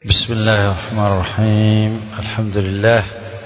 بسم الله الرحمن الرحيم الحمد لله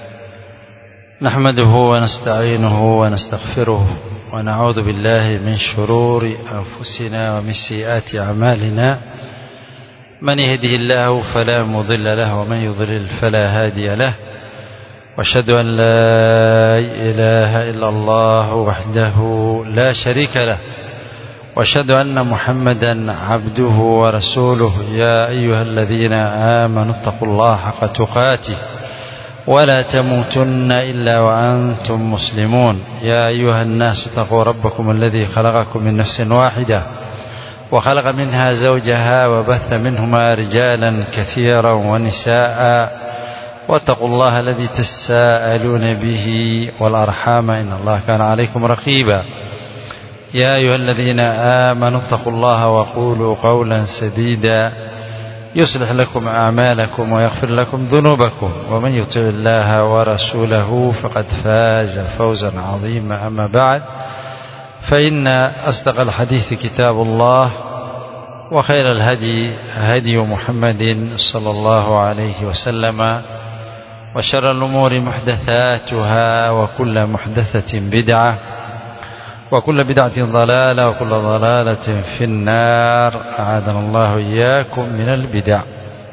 نحمده ونستعينه ونستغفره ونعوذ بالله من شرور أنفسنا ومن سيئات أعمالنا من يهده الله فلا مضل له ومن يضلل فلا هادي له واشهد أن لا إله إلا الله وحده لا شريك له واشهد أن محمدا عبده ورسوله يا أيها الذين آمنوا اتقوا الله حق تقاته ولا تموتن إلا وأنتم مسلمون يا أيها الناس اتقوا ربكم الذي خلقكم من نفس واحدة وخلق منها زوجها وبث منهما رجالا كثيرا ونساء واتقوا الله الذي تساءلون به والأرحام إن الله كان عليكم رقيبا يا أيها الذين آمنوا اتقوا الله وقولوا قولا سديدا يصلح لكم أعمالكم ويغفر لكم ذنوبكم ومن يطع الله ورسوله فقد فاز فوزا عظيما أما بعد فإن أصدق الحديث كتاب الله وخير الهدي هدي محمد صلى الله عليه وسلم وشر الأمور محدثاتها وكل محدثة بدعة وكل بدعة ضلالة وكل ضلالة في النار أعاذنا الله إياكم من البدع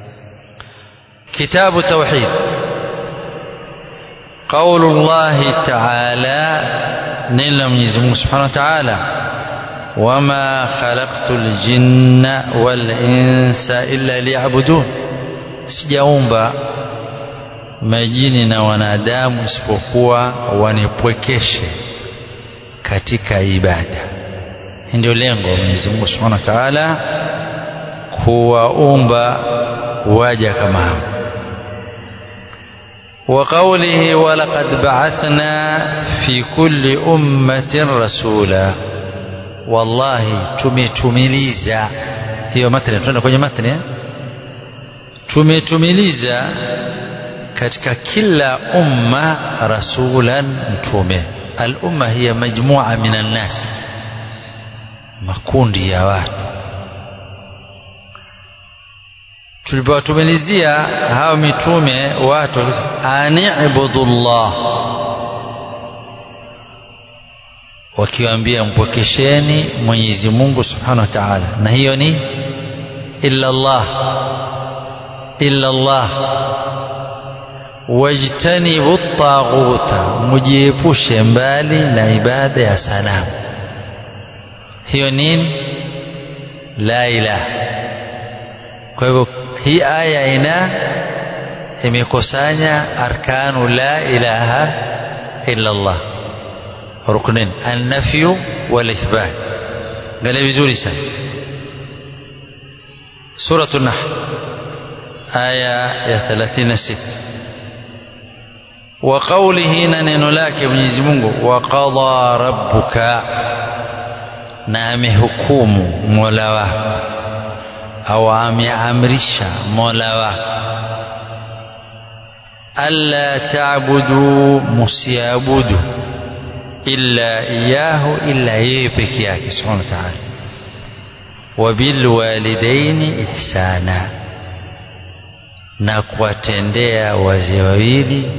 كتاب التوحيد قول الله تعالى نيل من سبحانه وتعالى وما خلقت الجن والإنس إلا ليعبدون sijaumba majini na wanadamu isipokuwa wanipwekeshe katika ibada ndio lengo Mwenyezi Mungu Subhanahu wa Ta'ala kuwaumba waja kama hao وقوله ولقد بعثنا في كل أمة رسولا والله tumetumiliza hiyo matni tunaenda kwenye matni tumetumiliza katika kila umma rasulan mtume al-umma hiya majmua min an-nas makundi ya watu tulipowatumilizia hao mitume watu anibudullah wakiwaambia mpokesheni Mwenyezi Mungu Subhanahu wa Ta'ala na hiyo ni illa Allah illa Allah wajtanibu taghuta mujiepushe mbali na ibada ya sanamu hiyo nini la ilaha kwa hivyo hii aya ina imekusanya arkanu la ilaha illa Allah ruknin an-nafyu wal ithbat ngale vizuri sana suratul nahl aya ya 36 وقوله ننن لك Mwenyezi Mungu waqadha rabbuka na amehukumu Mola wako au ameamrisha Mola wako alla ta'budu musiabudu illa iyahu illa yeye peke yake subhanahu wa ta'ala wa bil walidaini ihsana na kuwatendea wazee wawili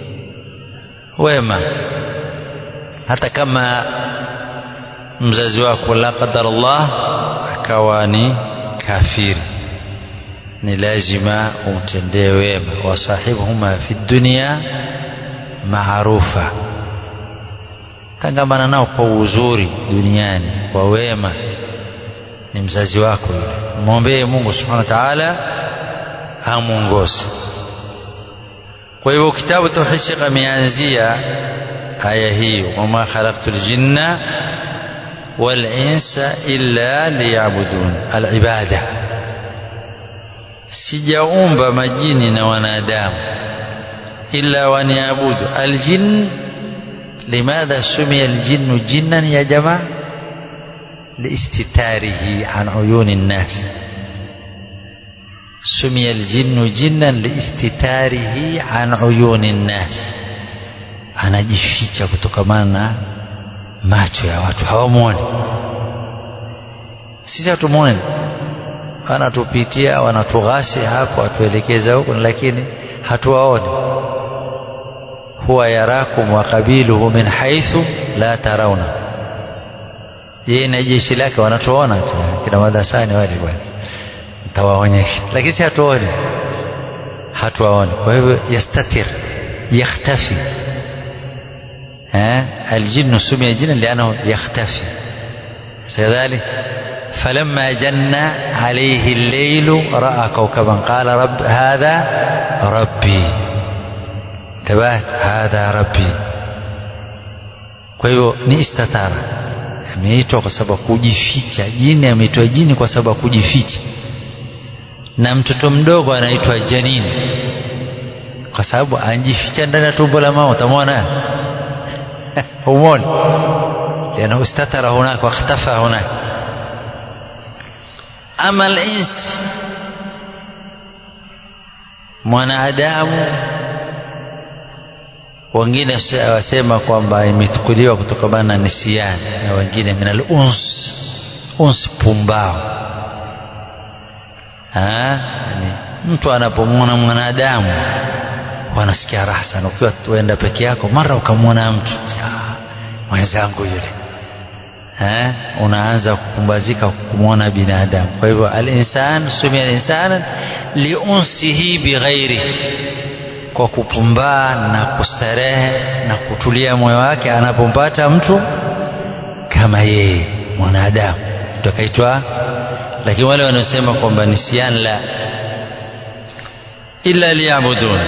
wema hata kama mzazi wako la qadar Allah akawa ni kafiri ni lazima umtendee wema wasahibuhuma fi dunya maarufa tangamana nao kwa uzuri duniani kwa wema ni mzazi wako yule mwombee Mungu subhanahu wa ta'ala amuongoze kwa hivyo kitabu tauhid Sheikh ameanzia aya hii wama khalaqtul jinna wal insa illa liya'budun al-ibada sijaumba majini na wanadamu illa waniabudu aljin limadha sumiya aljinnu jinnan ya jamaa لاستتاره عن عيون الناس سمي الجن جنا لاستتاره عن عيون الناس anajificha kutokamana na macho ya watu hawamwoni sisi hatumwoni wanatupitia wanatughasi hapo watuelekeza huko lakini hatuwaoni huwa yarakum wa qabiluhu min haithu la tarawna yeye na jeshi lake wanatuona tu kina madarasani wale bwana nitawaonyesha lakini si hatuoni hatuwaoni kwa hivyo yastatir yakhtafi الجن سمي جنا لأنه يختفي كذلك فلما جن عليه الليل رأى كوكبا قال رب هذا ربي انتبهت هذا ربي kwa hivyo ni istatara ameitwa kwa sababu kujificha jini ameitwa jini kwa sababu kujificha na mtoto mdogo anaitwa janini kwa sababu anajificha ndani ya tumbo la mama utamwona humwoni لأنه استتر هناك واختفى هناك أما الإنس mwanadamu wengine wasema kwamba imechukuliwa kutokana na nisiani na wengine min al-uns uns pumbao yani mtu anapomwona mwanadamu wanasikia raha sana ukiwa tuenda peke yako mara ukamwona mtu mwenzangu yule eh, unaanza kupumbazika kumwona binadamu kwa hivyo alinsan sumia alinsana liunsihi bighairi kwa kupumbaa na kustarehe na kutulia moyo wake anapompata mtu kama yeye mwanadamu takaitwa lakini wale wanaosema kwamba nisian la illa liyabudun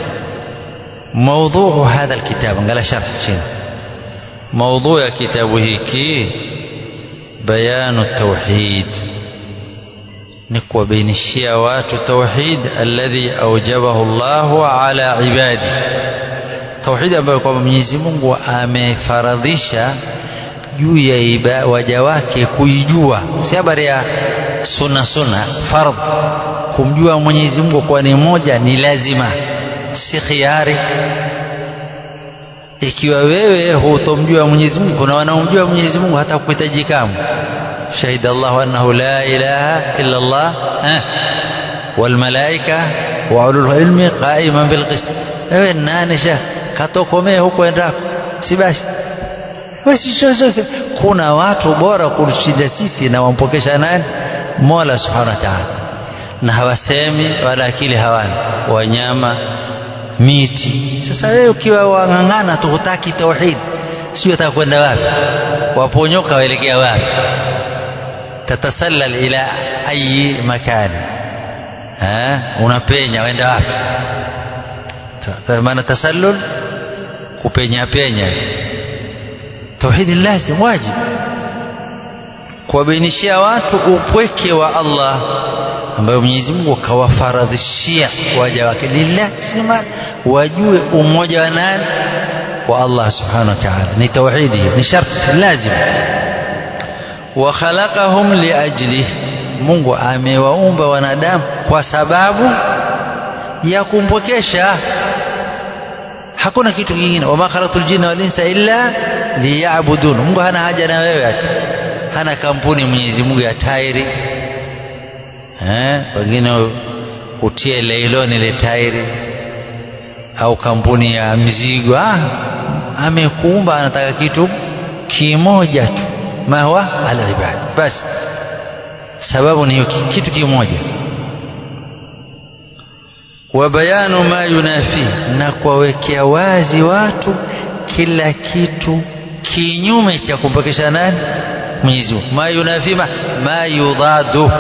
موضوع هذا الكتاب قال شرح شنو موضوع كتابه كي بيان التوحيد نكوى بين الشيوات التوحيد الذي أوجبه الله على عباده توحيد ambayo kwamba Mwenyezi Mungu amefaradhisha juu ya waja wake kuijua si habari ya sunna sunna fardh kumjua Mwenyezi Mungu kwa ni moja ni lazima si khiari ikiwa wewe hutomjua Mwenyezi Mungu kuna wanaomjua Mwenyezi Mungu hata kuhitaji kamwe shahida Allah annahu la ilaha illa Allah eh wal malaika wa ulul ilmi qa'iman bil qist wewe nani sha katokomee huko endako si basi wewe kuna watu bora kutushinda sisi na wampokesha nani Mola subhanahu wa ta'ala na hawasemi wala akili hawana wanyama miti sasa wewe ukiwa wang'ang'ana tu hutaki tauhid sio utakwenda wapi waponyoka waelekea wapi tatasallal ila ayi makani ha unapenya waenda wapi maana tasallul kupenya penya tauhid lazim wajib kuwabainishia watu upweke wa Allah ambayo Mwenyezi Mungu kawafaradhishia waja wake ni lazima wajue umoja wa nani wa Allah subhanahu wa ta'ala ni tauhidi ni sharti lazima wa khalaqahum liajli Mungu amewaumba wanadamu kwa sababu ya kumpokesha hakuna kitu kingine wama khalaqtul jinna wal insa illa liya'budun Mungu hana haja na wewe ati hana kampuni Mwenyezi Mungu ya tairi eh wengine utie leiloni ile tairi au kampuni ya mizigo ah amekuumba anataka kitu kimoja tu mahwa alibad basi sababu ni kitu kimoja wa bayanu ma yunafi na kuwawekea wazi watu kila kitu kinyume cha kumpokesha nani Mwenyezi Mungu ma yunafi ma, ma yudadu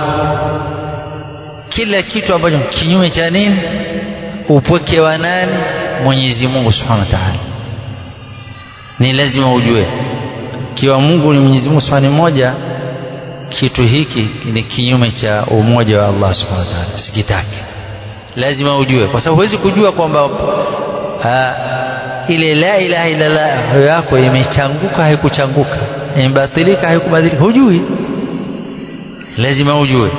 kila kitu ambacho kinyume cha nini upweke wa nani Mwenyezi Mungu Subhanahu wa Ta'ala ni lazima ujue kiwa Mungu ni Mwenyezi Mungu Subhanahu mmoja kitu hiki ni kinyume cha umoja wa Allah Subhanahu wa Ta'ala sikitaki lazima ujue kwa sababu huwezi kujua kwamba ile la ilaha illa Allah yako imechanguka haikuchanguka imebatilika haikubadilika hujui lazima ujue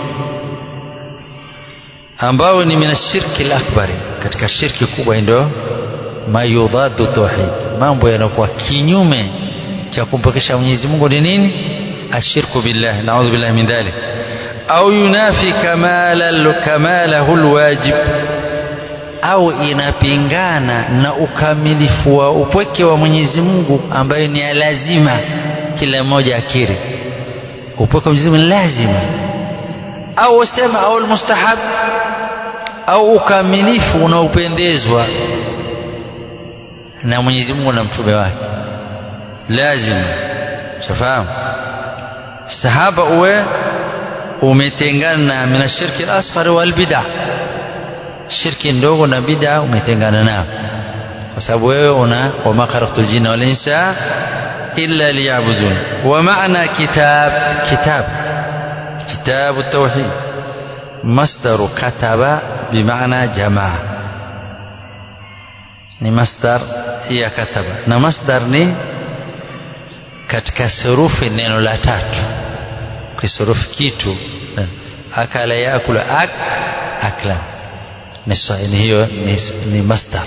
ambao ni minashirki al-akbari katika shirki kubwa ndio mayudhadu tauhid mambo yanakuwa kinyume cha kumpokesha Mwenyezi Mungu ni nini ashirku billah naudhu billahi min dhalik au yunafi kamala kamalahu alwajib au inapingana na ukamilifu wa upweke wa Mwenyezi Mungu ambayo ni lazima kila mmoja akiri upweke wa Mwenyezi Mungu ni lazima au usema au almustahab au ukamilifu unaopendezwa na Mwenyezi Mungu na mtume wake lazima shafahamu sahaba uwe umetengana min ashirki al-asghar wal bid'ah shirki ndogo na bid'a umetengana nao kwa sababu wewe una wama khalaqtul jinna wal insa illa liya'budun wa ma'na kitab kitab kitab at-tauhid masdar kataba bima'na jamaa ni masdar ya kataba na masdar ni katika surufi neno la tatu kisurufi kitu akala yakula ak akla ni hiyo ni, ni masdar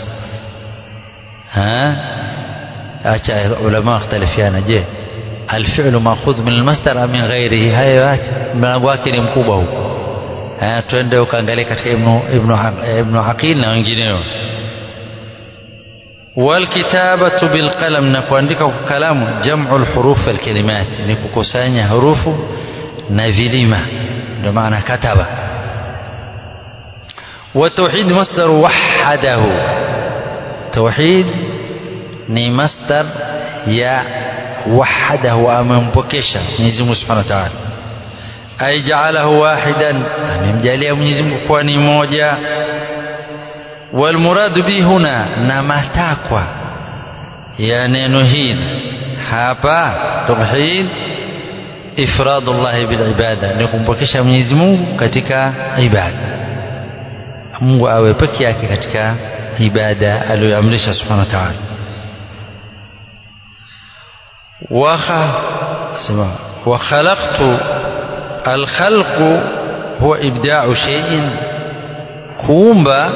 ha acha ulama wakhtalifiana je alfi'lu ma'khudh min almasdar am min ghairihi hayo mlango wake ni mkubwa huko ha twende ukaangalia katika ibn ibn ibn aqil na wengineo والكتابة بالقلم نكوandika kwa kalamu jam'u alhuruf alkalimat ni kukusanya hurufu na vilima ndio maana kataba والتوحيد مصدر وحده توحيد ni masdar ya wahadahu amempokesha Mwenyezi Mungu Subhanahu wa Ta'ala ay ja'alahu wahidan amemjalia Mwenyezi Mungu kuwa ni moja wal muradu bi huna na matakwa ya neno hili hapa tauhid ifradullah bil ibada ni kumpokesha Mwenyezi Mungu katika ibada Mungu awe peke yake katika ibada aliyoamrisha subhanahu wa ta'ala wa khalaqtu alkhalqu huwa ibda'u shay'in kuumba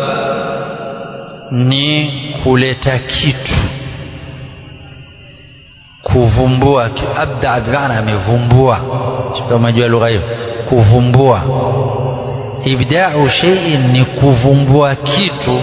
ni kuleta kitu kuvumbua abda bimaana amevumbua kama jua lugha hiyo kuvumbua ibda'u shay'in ni kuvumbua kitu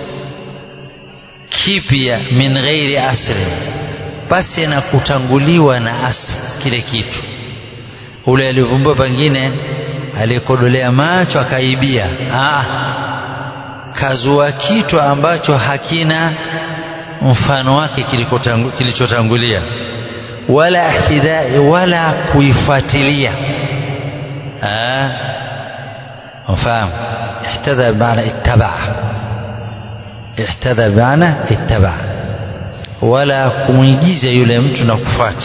kipya min ghairi asli basi na kutanguliwa na asli kile kitu ule alivumbua pengine alikodolea macho akaibia ah kazua kitu ambacho hakina mfano wake kilichotangulia wala ihtidai wala kuifuatilia ah مفهوم احتذى بمعنى اتبع احتذى بمعنى اتبع ولا kumuigiza yule mtu na kufuata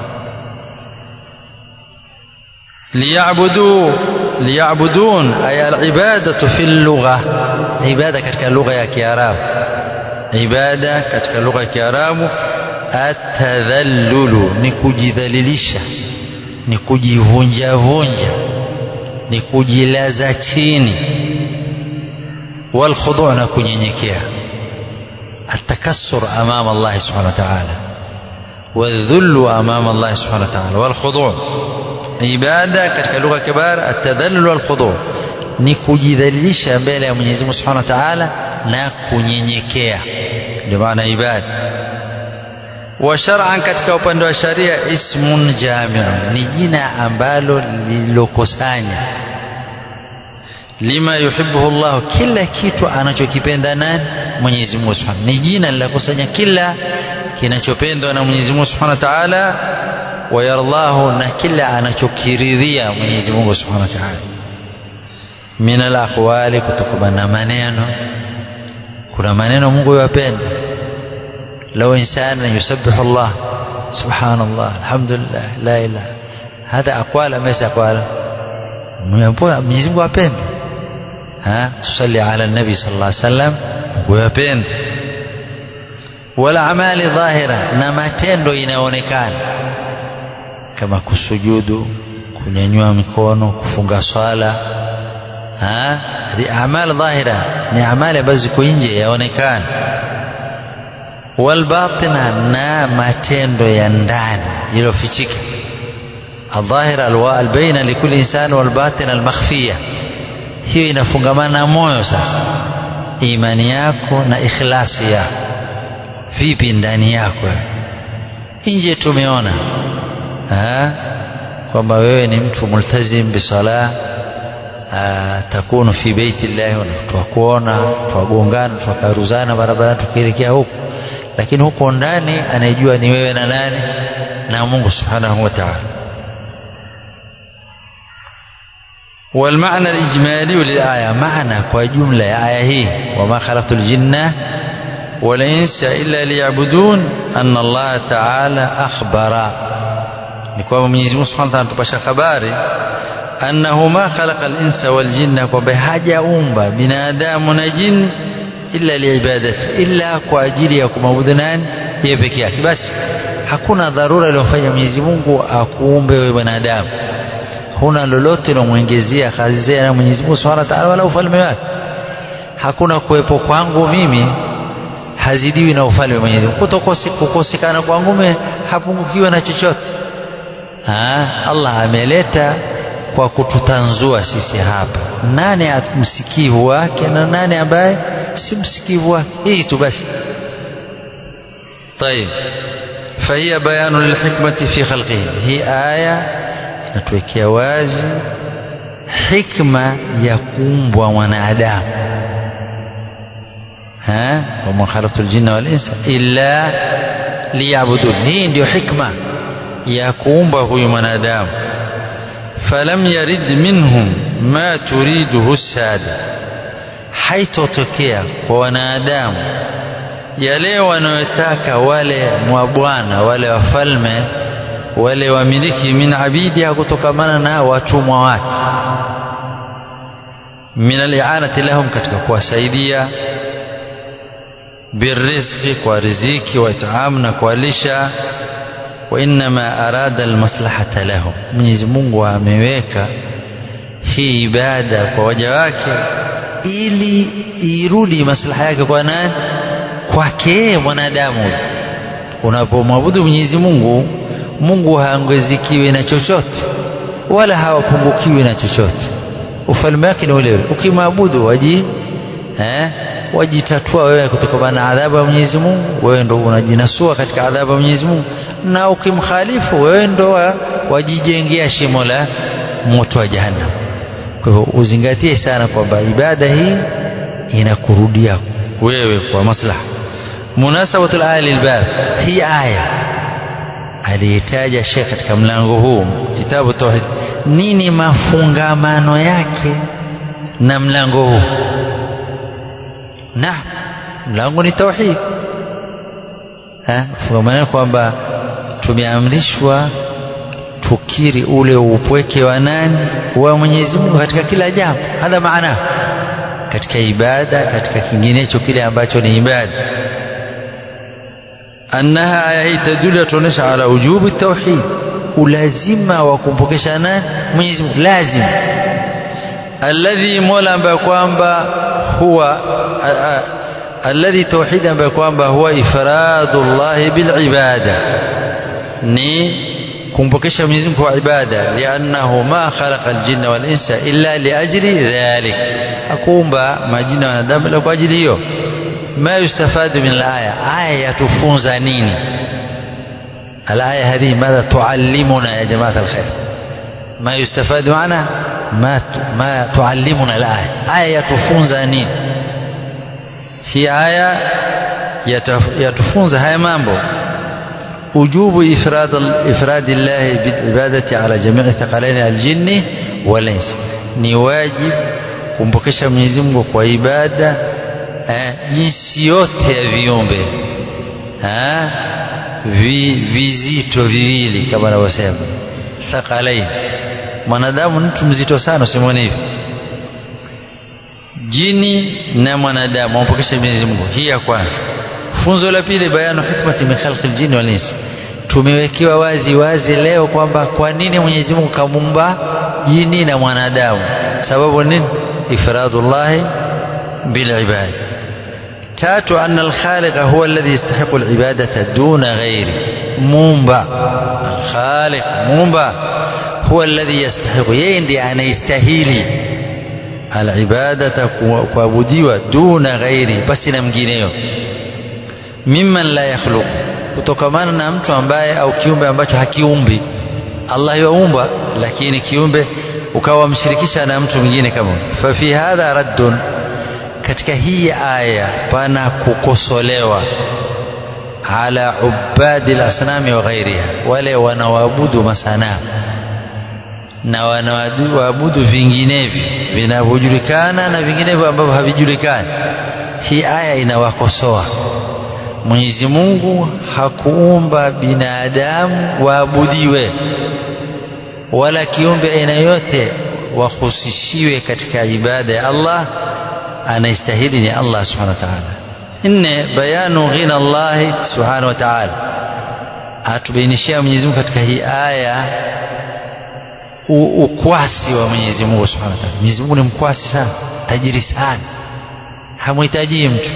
liyabudu liyabudun ay alibadatu fi lugha ibada katika lugha ya kiarabu ibada katika lugha ya kiarabu atadhallulu ni kujidhalilisha ni kujivunja vunja ni kujilaza chini والخضوع na kunyenyekea التكسر امام الله سبحانه وتعالى والذل امام الله سبحانه وتعالى والخضوع ibada katika lugha kibar atadhallul walkhudu ni kujidhalilisha mbele ya Mwenyezi Mungu Subhanahu wa Ta'ala na kunyenyekea ndio maana ibada wa shar'an katika upande wa sharia ismun jami'un ni jina ambalo lililokusanya lima yuhibbuhu Allah kila kitu anachokipenda nani Mwenyezi Mungu Subhanahu ni jina lilokusanya kila kinachopendwa na Mwenyezi Mungu Subhanahu wa Ta'ala wayardahu na kila anachokiridhia Mwenyezi Mungu Subhanahu wa Ta'ala min al-aqwali kutokana na maneno kuna maneno Mungu yapenda لو إنسان يسبح الله سبحان الله الحمد لله لا إله هذا أقوال أم ليس أقوال Mwenyezi Mungu apende ha tusalli ala nabi sallallahu alaihi wasallam kuyapenda wala amali dhahira na matendo inaonekana kama kusujudu kunyanyua mikono kufunga swala ha amali dhahira ni amali ambazo ziko nje yaonekana walbatina na matendo ya ndani yaliyofichika aldhahira albaina likuli insani walbatina almakhfiya hiyo inafungamana na moyo sasa imani yako na ikhlasi yako vipi ndani yako nje tumeona kwamba wewe ni mtu multazim bisala takunu fi beiti llahi twakuona twagongana twakaruzana barabarani tukielekea huku lakini huko ndani anayejua ni wewe na nani na Mungu subhanahu wa ta'ala والمعنى الإجمالي للآية معنى وجملة آية هي وما خلقت الجن والإنس إلا ليعبدون أن الله تعالى أخبر نكوى من يزمون سبحانه وتعالى تبشى خباري أنه ما خلق الإنس والجن وبحاجة أمبا بنادام ونجن illa liibadati illa kwa ajili ya kumwabudu nani yeye peke yake basi hakuna dharura iliyofanya Mwenyezi Mungu akuumbe wewe mwanadamu huna lolote lomwongezea kazi na Mwenyezi Mungu Subhanahu wa Ta'ala wala ufalme wake hakuna kuwepo kwangu mimi hazidiwi na ufalme wa Mwenyezi Mungu kukosekana kwangu mimi hapungukiwe na chochote ha? Allah ameleta kwa kututanzua sisi hapa nani msikivu wake na nani ambaye si msikivu wake hii tu basi طيب فهي بيان للحكمة في خلقه هي آية inatuwekea wazi hikma ya kuumbwa mwanadamu wama khalaqtu ljinna walinsa illa liyabudun hii ndio hikma ya kuumba huyu mwanadamu falam yarid minhum ma turiduhu sada haitotokea kwa wanadamu yale wanayotaka wale mwabwana wale wafalme wale wamiliki min abidi kutokamana na watumwa wake min alianati lahum katika kuwasaidia birizqi kwa riziki wa itaamu na kuwalisha wa innama arada almaslahata lahum Mwenyezi Mungu ameweka hii ibada kwa waja wake ili irudi maslaha yake kwa nani kwake mwanadamu unapomwabudu Mwenyezi Mungu Mungu haongezikiwi na chochote wala hawapungukiwi na chochote ufalme wake ni ule ule ukimwabudu waji eh wajitatua wewe kutokana na adhabu ya Mwenyezi Mungu wewe ndo unajinasua katika adhabu ya Mwenyezi Mungu na ukimkhalifu wewe ndo wajijengea shimo la moto wa jahannam kwa hivyo uzingatie sana kwamba ibada hii inakurudia wewe kwa maslaha munasabatul aya lilbab hii aya aliyetaja Sheikh katika mlango huu kitabu tauhid nini mafungamano yake na mlango huu na mlango ni tauhid fungamano kwamba tumeamrishwa tukiri ule upweke wa nani wa Mwenyezi Mungu katika kila jambo hadha maana katika ibada katika kinginecho kile ambacho ni ibada annaha aya hii tadulu tuonesha ala ujubu tauhid ulazima wa kumpokesha nani Mwenyezi Mungu lazim alladhi mola ambaye kwamba huwa alladhi tauhid ambaye kwamba huwa ifradullah bil ibada ni kumpokesha Mwenyezi Mungu kwa ibada liannahu ma khalaqa aljinna wal insa illa liajli dhalik akuumba majina na wanadamu ila kwa ajili hiyo ما يستفاد من الآية آية تفونز نيني الآية هذه ماذا تعلمنا يا جماعة الخير ما يستفاد معنا ما ما تعلمنا الآية آية تفونز نيني هي آية يتفونز هاي مامبو وجوب إفراد إفراد الله بالعبادة على جميع ثقلين الجن والإنس ni wajib kumpokesha Mwenyezi Mungu kwa ibada eh, jinsi yote ya viumbe eh, vi, vizito viwili kama anavyosema thaqalain mwanadamu ni mtu mzito sana usimwone hivi jini na mwanadamu wampokesha Mwenyezi Mungu hii ya kwanza funzo la pili bayanu hikmati min khalqil jinni wal insi tumewekewa wazi wazi leo kwamba kwa nini Mwenyezi Mungu kamumba jini na mwanadamu sababu nini ifradullahi bil ibad tatu anna al-khaliqa huwa alladhi yastahiqu al-ibadata duna ghairi mumba al-khaliq mumba huwa alladhi yastahiqu yeye ndiye anayestahili alibadata kuabudiwa duna ghairi basi na mwingineyo mimman la yakhluq kutokamana na mtu ambaye au kiumbe ambacho hakiumbi Allah yaumba lakini kiumbe ukawa mshirikisha na mtu mwingine kama fa fi hadha raddun katika hii aya pana kukosolewa ala ubadi lasnami wa ghairiha wale wanaoabudu masanamu na wanaoabudu vinginevyo vinavyojulikana na vinginevyo ambavyo havijulikani hii aya inawakosoa Mwenyezi Mungu hakuumba binadamu waabudiwe wala kiumbe aina yote wahusishiwe katika ibada ya Allah anayestahili ni Allah subhanahu wa ta'ala nne bayanu ghina Allah subhanahu wa ta'ala atubainishia Mwenyezi Mungu katika hii aya ukwasi wa Mwenyezi Mungu subhanahu wa ta'ala Mwenyezi Mungu ni mkwasi sana tajiri sana hamhitaji mtu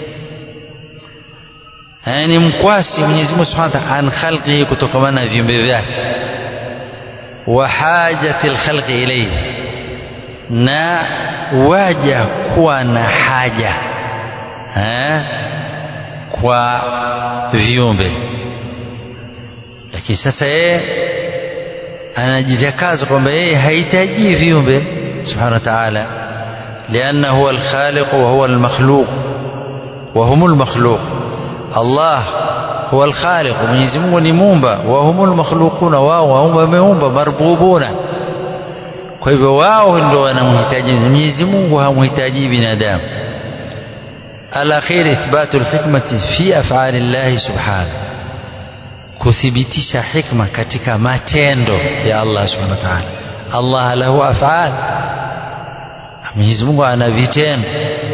ni mkwasi Mwenyezi Mungu Subhanahu wa Ta'ala an khalqihi kutokamana na viumbe vyake wa hajati alkhalqi ilayhi na waja kuwa na haja ha? kwa viumbe lakini sasa yeye anajitakaza kwamba yeye hahitaji viumbe subhanahu wa ta'ala lianna huwa alkhaliq wa huwa almakhluq wa humul makhluq Allah huwa alkhaliq Mwenyezi Mungu ni muumba wa humul makhluquna wao wameumba marbubuna kwa hivyo wao ndio wanamhitaji Mwenyezi Mungu hamhitaji binadamu alakhir ithbatu alhikmati fi af'ali Allah subhanahu kuthibitisha hikma katika matendo ya Allah subhanahu wa ta'ala Allah lahu af'al Mwenyezi Mungu ana vitendo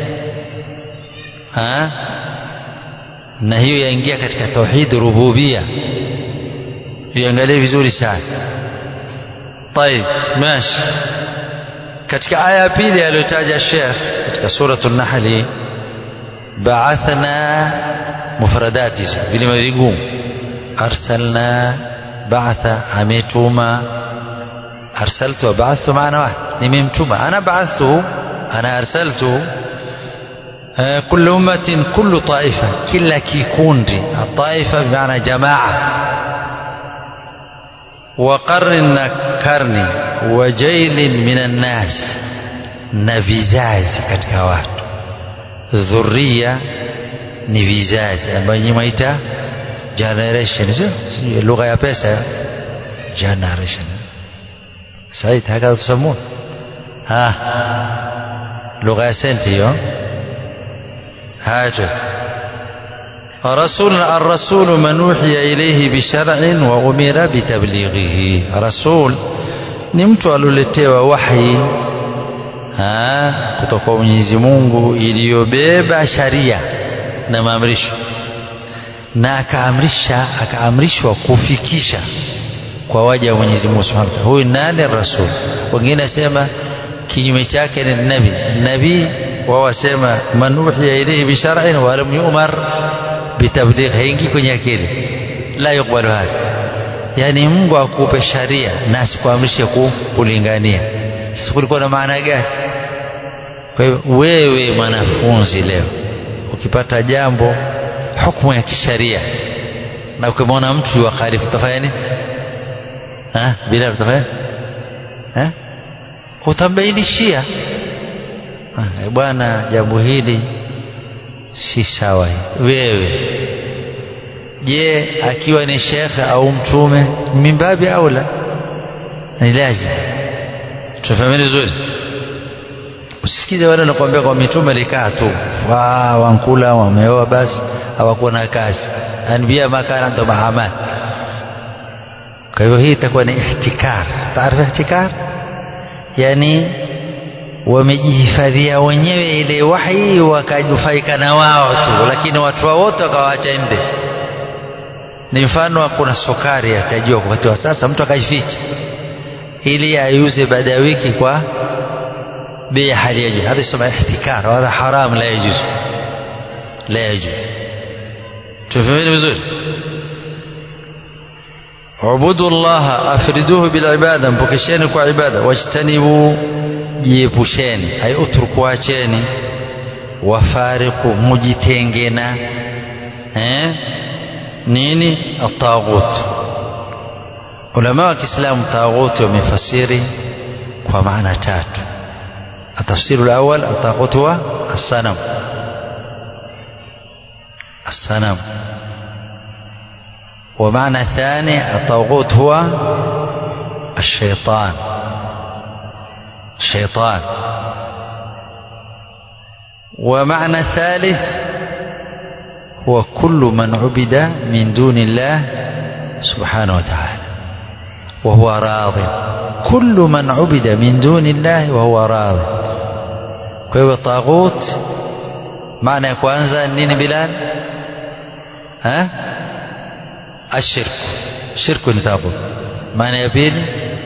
ha na hiyo yaingia katika tauhid rububia iangalie vizuri sana طيب ماشي katika aya ya pili aliyotaja Sheikh katika suratul Nahl ba'athna mufradati vilima vigumu arsalna ba'atha ametuma arsaltu wa ba'athu maana wahid nimemtuma ana ba'athtu ana arsaltu كل أمة كل طائفة كلا كيكوندي الطائفة بمعنى جماعة وقرن كرني وجيل من الناس نفيزاز katika watu dhuria ni vizazi ambayo nyinyi mwaita generation sio lugha ya pesa generation said hakadha tusamun ha lugha ya senti hiyo هاجر رسول الرسول من أوحي إليه بشرع وأمر بتبليغه رسول ni mtu alioletewa wahi kutoka kwa Mwenyezi Mungu iliyobeba sharia na maamrisho na akaamrisha akaamrishwa kufikisha kwa waja wa Mwenyezi Mungu Subhanahu wa Ta'ala. Huyu nani rasul? Wengine nasema kinyume chake ni nabii. Nabii wao wasema man uhiya ilayhi bi shar'in wa lam yu'mar bitabligh, haingii kwenye akili, la yukbalu hadha. Yani Mungu akupe sharia na asikuamrishe kulingania. Sasa kulikuwa na maana gani? Kwa hiyo wewe mwanafunzi leo ukipata jambo hukumu ya kisharia na ukimwona mtu wa khalifu utafanya nini? Ha? Bila utafanya ha? Utambainishia bwana, jambo hili si sawa. Wewe je, akiwa ni shekhe au mtume ni mimbabi aula, ni lazima tufahameni vizuri. Usisikize wale wanakuambia kwa mitume likaa tu wa wankula wameoa basi hawakuwa na kazi, anbiya makana ndo mahamad. Kwa hivyo hii itakuwa ni ihtikar. Taarifa ihtikar, yani wamejihifadhia wenyewe ile wahi wakanufaika na wao tu, lakini watu wao wote wakawaacha nje. Ni mfano kuna sukari atajua wakati wa sasa, mtu akaificha ili aiuze baada ya wiki kwa bei ya hali ya juu. Hadha isema ihtikar, hadha haram, la yajuz, la yajuz. Tufahameni vizuri. ubudu llaha afriduhu bilibada mpokesheni kwa ibada wajtanibu jiepusheni ay utruku acheni wafariqu mujitengena eh nini ataghut ulama wa Kiislamu taghut wamefasiri kwa maana tatu التفسير الأول الطاغوت هو الصنم الصنم ومعنى الثاني الطاغوت هو الشيطان الشيطان ومعنى الثالث هو كل من عبد من دون الله سبحانه وتعالى وهو راض كل من عبد من دون الله وهو راض kwa hivyo taghut maana ya kwanza nini bilal ha ashirk shirku ni taghut maana ya pili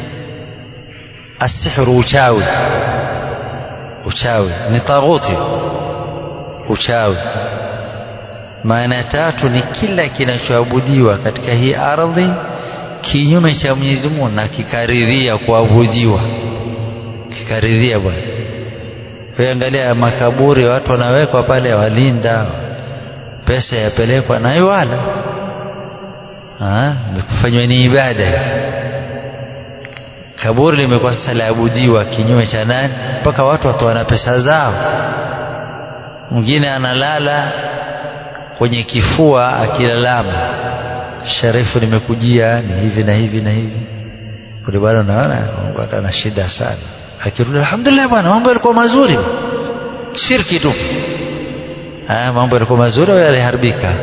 asihru uchawi uchawi ni taghuti uchawi maana ya tatu ni kila kinachoabudiwa katika hii ardhi kinyume cha Mwenyezi Mungu na kikaridhia kuabudiwa kikaridhia bwana Ukiangalia makaburi watu wanawekwa pale walinda, pesa yapelekwa na wala kufanywa ni ibada. Kaburi limekuwa sasa laabudiwa kinyume cha nani, mpaka watu watoana pesa zao. Mwingine analala kwenye kifua akilalama, Sharifu, nimekujia ni hivi na hivi na hivi. Kule bwana, unaona ana shida sana akirudi alhamdulillah bwana mambo yalikuwa mazuri shirki tu ah mambo yalikuwa mazuri au yaliharibika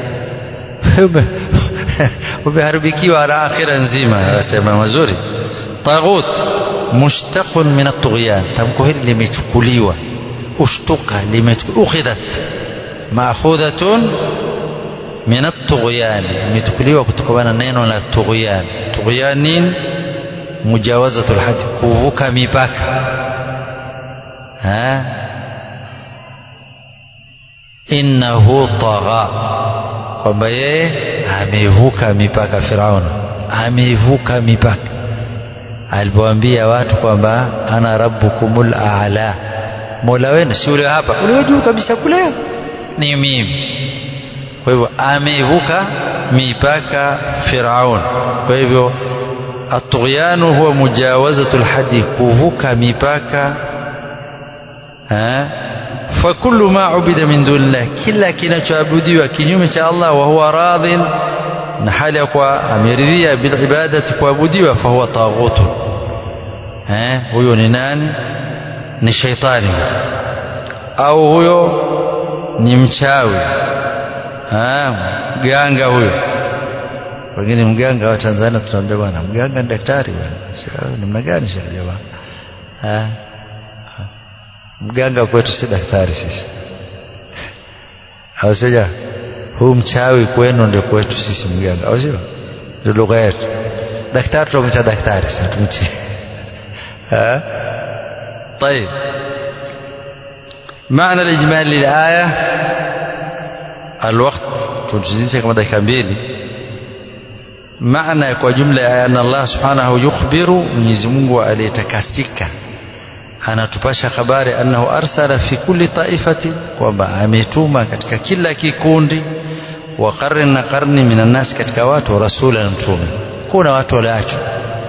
umeharibikiwa ala akhira nzima anasema mazuri taghut mushtaqun min at-tughyan tamko hili limechukuliwa ushtuka limechukuliwa ma'khudhatun min at-tughyan limechukuliwa kutokana na neno la tughyan tughyan nini mujawazatul hadi kuvuka mipaka ha innahu tagha kwamba yeye amevuka mipaka Firaun amevuka mipaka alipoambia watu kwamba ana rabbukumul a'la mola wenu si ule hapa ule juu kabisa kule ni mimi kwa hivyo amevuka mipaka Firaun kwa hivyo الطغيان هو مجاوزة الحد كوفوكا ميباكا ها فكل ما عبد من دون الله كلا كنا تعبدي وكنيوم شاء الله وهو راض نحال يقوى أميرذية بالعبادة كوابدي فهو طاغوت ها هو ننان نشيطاني أو هو نمشاوي ها ganga huyo wengine mganga wa Tanzania tunaambia bwana mganga ni daktari bwana namna gani shekhe jamaa mganga kwetu si daktari sisi au sija huu mchawi kwenu ndio kwetu sisi mganga au sio ndio lugha yetu daktari tunamwita daktari sasa tumti طيب معنى الإجمالي للآية الوقت تنجزيش كما dakika mbili maana kwa jumla ya anna Allah subhanahu yukhbiru Mwenyezi Mungu aliyetakasika anatupasha habari annahu arsala fi kulli taifati kwamba ametuma katika kila kikundi wa qarni na qarni minan nas katika watu rasula na mtume kuna watu waliachwa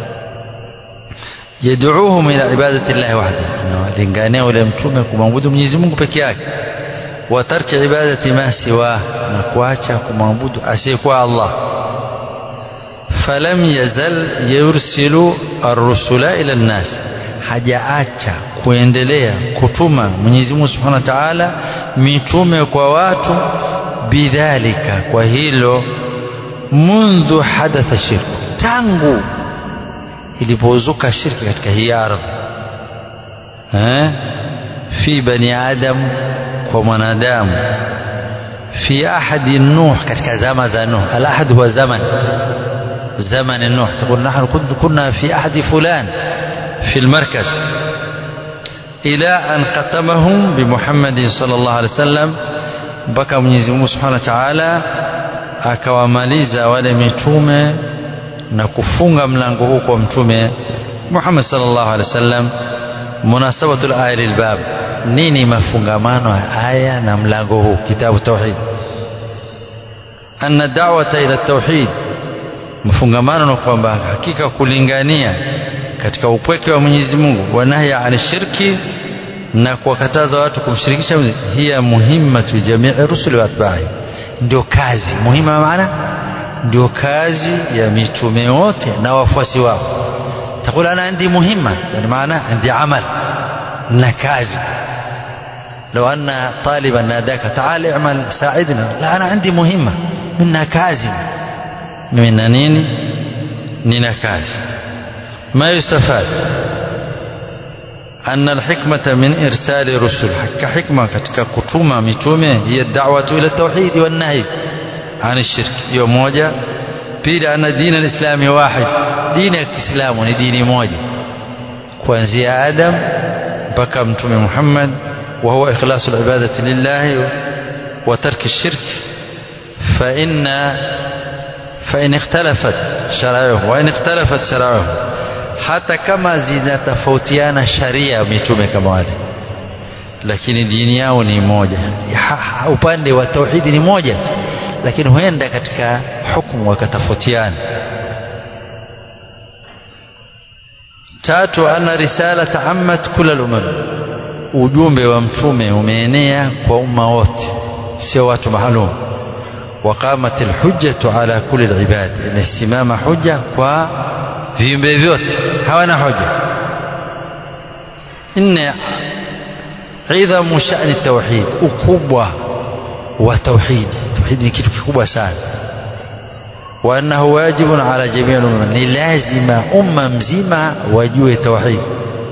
yad'uuhum ila ibadati llahi wahda analingania ule mtume kumwabudu Mwenyezi Mungu peke yake wa tarki ibadati ma siwa na kuacha kumwabudu asiyekuwa Allah falam yazal yursilu ar-rusula ila an-nas hajaacha kuendelea kutuma Mwenyezi Mungu Subhanahu wa Ta'ala mitume kwa watu bidhalika kwa hilo mundhu hadatha shirku tangu ilipozuka shirki katika hii ardhi eh fi bani adam kwa mwanadamu fi ahadi nuh katika zama za nuh al ahad huwa zaman زمن نوح تقول نحن كنا في أحد فلان في المركز إلى أن ختمهم بمحمد صلى الله عليه وسلم بكى Mwenyezi Mungu Subhanahu wa Ta'ala akawamaliza wale mitume na kufunga mlango huu kwa mtume Muhammad sallallahu alaihi wasallam munasabatu al-aya lilbab nini mafungamano ya aya na mlango huu kitabu tauhid anna da'wata ila tauhid mafungamano na kwamba hakika kulingania katika upweke wa Mwenyezi Mungu wa nahya an shirki na kuwakataza watu kumshirikisha hiya muhimmatu jamii rusuli wa atba'i ndio kazi muhima maana ndio kazi ya mitume wote na wafuasi wao تقول أنا عندي مهمة يعني معناه عندي عمل نكازي لو أن طالبا ناداك تعال اعمل ساعدنا لا أنا عندي مهمة من نكازي من نيني ننكازي ما يستفاد أن الحكمة من إرسال رسل كحكمة كتكتوما متومة هي الدعوة إلى التوحيد والنهي عن الشرك يوم موجة pili ana dini alislami wahid dini ya kiislamu ni dini moja kuanzia adam mpaka mtume muhammad wa huwa ikhlasu libadati lillahi wa tarki shirk فإن فإن اختلفت شرائعه وإن اختلفت شرائعه hata kama zinatofautiana sharia mitume kama wale lakini dini yao ni moja upande wa tauhidi ni moja lakini huenda katika hukumu wakatofautiana tatu anna risalata ammat kula lumam ujumbe wa mtume umeenea kwa umma wote sio watu maalum waqamat alhujjatu ala kulli alibad imesimama hujja kwa viumbe vyote hawana hoja nne idhamu shani tauhid ukubwa wa tauhidi tauhidi ni kitu kikubwa sana wa annahu wajibun ala jamii umma ni lazima umma mzima wajue tauhid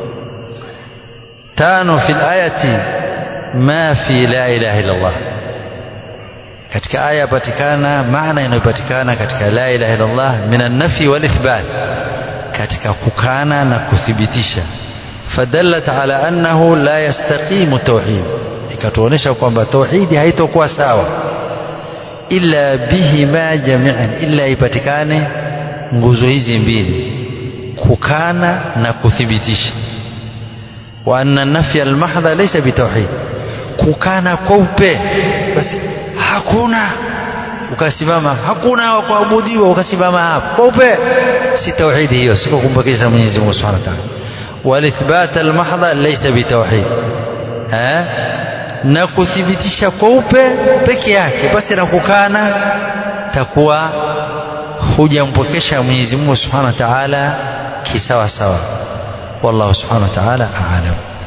tano fi ayati ma fi la ilaha illa Allah katika aya patikana maana inayopatikana katika la ilaha illa Allah min an-nafi wal ithbat katika kukana na kuthibitisha fadallat ala annahu la yastaqimu tauhid ikatuonesha kwamba tauhidi haitokuwa sawa illa bihima jami'an illa ipatikane nguzo hizi mbili kukana na kuthibitisha wa anna nafya almahdha laysa bitauhid kukana kweupe basi hakuna ukasimama hakuna wa kuabudiwa ukasimama hapo kweupe si tauhidi hiyo siko kumbakisha Mwenyezi Mungu Subhanahu wa Ta'ala walithbat almahdha laysa bitauhid eh na kuthibitisha kweupe peke yake basi na kukana takuwa hujampokesha Mwenyezi Mungu Subhanahu wa Ta'ala kisawa sawa wallahu Subhanahu wa Ta'ala a'lam